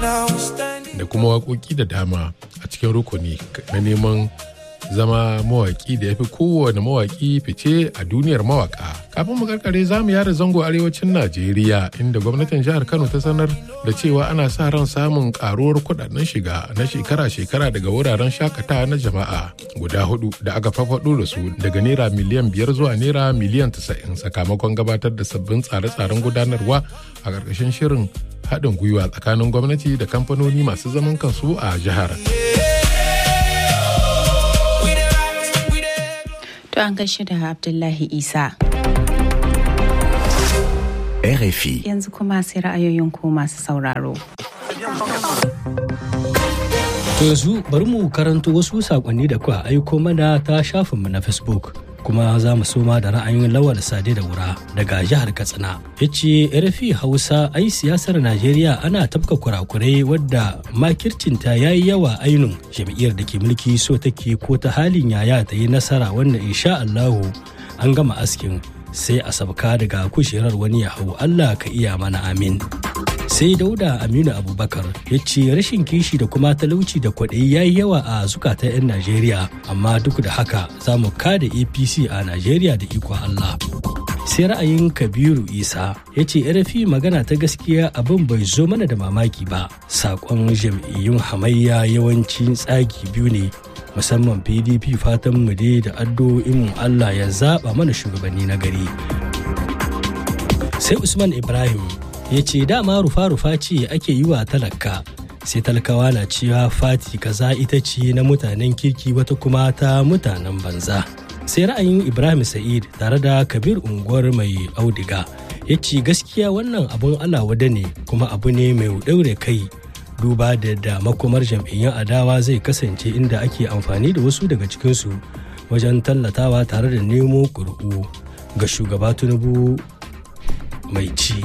da kuma waƙoƙi da dama a cikin rukuni na neman zama mawaƙi da ya fi kowane mawaƙi fice a duniyar mawaƙa. Kafin mu karkare za mu yada zango arewacin Najeriya inda gwamnatin jihar Kano ta sanar da cewa ana sa ran samun karuwar kudaden shiga na shekara-shekara daga wuraren shakatawa na jama'a guda hudu da aka fafaɗo da su daga naira miliyan biyar zuwa naira miliyan tasa'in sakamakon gabatar da sabbin tsare-tsaren gudanarwa a ƙarƙashin shirin haɗin gwiwa tsakanin gwamnati da kamfanoni masu zaman kansu a jihar. To an gaishe da Abdullahi Isa. RFI. Yanzu kuma sai ra'ayoyin ku masu sauraro. To yanzu bari mu karanto wasu sakonni da kuka aiko mana ta shafinmu na Facebook. kuma za mu soma da ra'ayin lawal sade da wura daga jihar katsina ya ce rfi hausa ai siyasar najeriya ana tafka kurakurai wadda makircinta ya yi yawa ainun jam'iyyar da ke mulki so take ko ta halin yaya ta yi nasara wanda insha allahu an gama askin sai a sabka daga kujerar wani ya hau allah ka iya mana amin sai dauda aminu abubakar ya ce rashin kishi da kuma talauci da kwaɗayi ya yi yawa a zukatan 'yan najeriya amma duk da haka za mu kada apc a najeriya da ikon allah sai ra'ayin kabiru isa ya ce rfi magana ta gaskiya abin bai zo mana da mamaki ba saƙon jam'iyyun hamayya yawancin tsagi biyu ne musamman pdp fatan mu dai da addu'o'in allah ya zaɓa mana shugabanni na gari sai usman ibrahim ya ce dama rufa-rufa ce ake yi wa talaka sai talakawa na cewa fati kaza ita ce na mutanen kirki wata kuma ta mutanen banza sai ra'ayin ibrahim sa'id tare da kabir unguwar mai audiga ya ce gaskiya wannan abun alawada ne kuma abu ne mai ɗaure kai duba da da makomar jam'iyyun adawa zai kasance inda ake amfani da wasu daga cikinsu wajen tallatawa tare da nemo ƙuri'u ga shugaba tinubu mai ci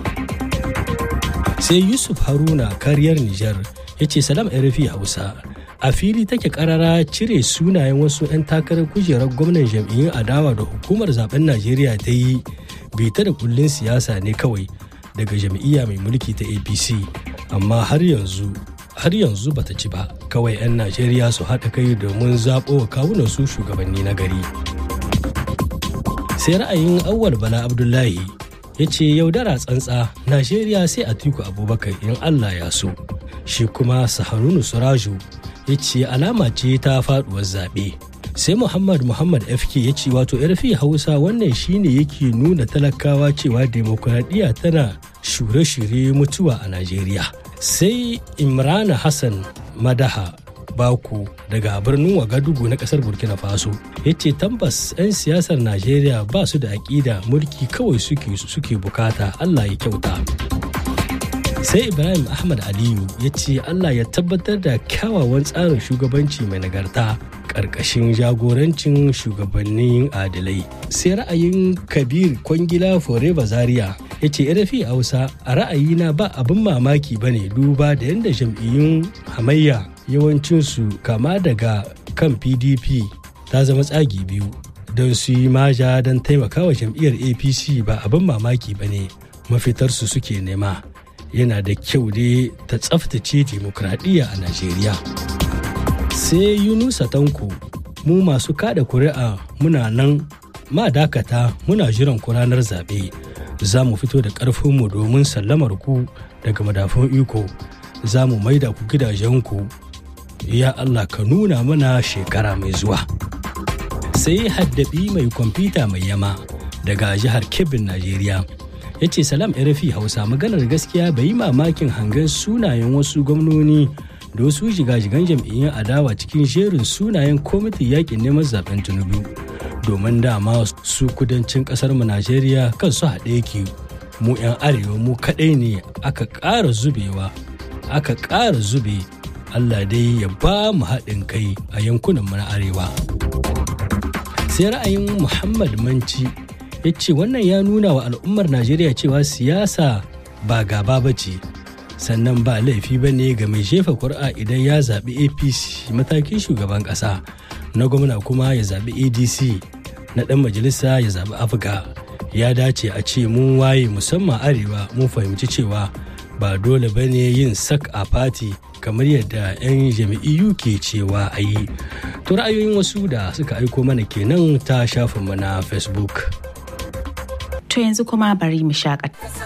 sai yusuf haruna kariyar nijar ya ce salam rfi hausa a fili take karara cire sunayen wasu 'yan takarar kujerar gwamnan jam'iyyun adawa da hukumar zaben najeriya ta yi bita da kullun siyasa ne kawai daga jam'iyya mai mulki ta apc amma har yanzu har yanzu bata ci ba kawai 'yan najeriya su haɗa kai domin zaɓo wa kawunan su shugabanni na gari sai ra'ayin awwal bala abdullahi ya ce yaudara tsantsa najeriya sai a tiku abubakar in allah ya so shi kuma saharunu suraju ya ce alama ce ta faduwar zaɓe sai muhammad muhammad fk ya ce wato yarfi hausa wannan shine yake nuna talakawa cewa demokuraɗiyya tana shure-shure mutuwa a najeriya sai imrana hassan madaha baku daga birnin wagadugu na kasar burkina faso ya ce tambas 'yan siyasar najeriya ba su da aƙida mulki kawai suke suke bukata allah ya kyauta sai ibrahim ahmad aliyu ya ce allah ya tabbatar da kyawawan tsarin shugabanci mai nagarta ƙarƙashin jagorancin shugabannin adalai sai ra'ayin kabir kwangila forever zaria ya ce rafi hausa a ra'ayina ba abin mamaki ba ne duba da yadda jam'iyyun hamayya yawancinsu kama daga kan pdp ta zama tsagi biyu don su yi maja don taimakawa jam'iyyar apc ba abin mamaki ba ne mafitarsu suke nema yana da kyau ne ta tsaftace demokradiyya a najeriya sai yunusa tanko mu masu kada kuri'a muna nan ma dakata muna jiran ku ranar zaɓe za mu fito da ƙarfinmu domin sallamar ku daga madafun iko za mu maida ku gidajenku ya Allah ka nuna mana shekara mai zuwa. Sai haddabi mai kwamfuta mai yama daga jihar Kebbin, Najeriya. Ya ce salam RFI Hausa maganar gaskiya bai yi mamakin hangen sunayen wasu gwamnoni da wasu jigajigan jam'iyyun adawa cikin jerin sunayen kwamitin yakin neman zaben Tinubu. Domin dama su kudancin kasar mu Najeriya kan su haɗe yake mu 'yan arewa mu kaɗai ne aka ƙara zubewa aka ƙara zube Allah dai ya ba mu haɗin kai a yankunan mu na arewa. Sai ra'ayin Muhammad Manci ya ce wannan ya nuna wa al'ummar Najeriya cewa siyasa ba gaba ba ce sannan ba laifi ba ne ga mai jefa kuri'a idan ya zaɓi APC matakin shugaban ƙasa na gwamna kuma ya zaɓi ADC na ɗan majalisa ya zaɓi Afga ya dace a ce mun waye musamman arewa mun fahimci cewa ba dole ba ne yin sak a fati kamar yadda 'yan jami'iyu ke cewa a yi to ra'ayoyin wasu da suka aiko mana kenan ta shafinmu na facebook To yanzu kuma bari mu shakata.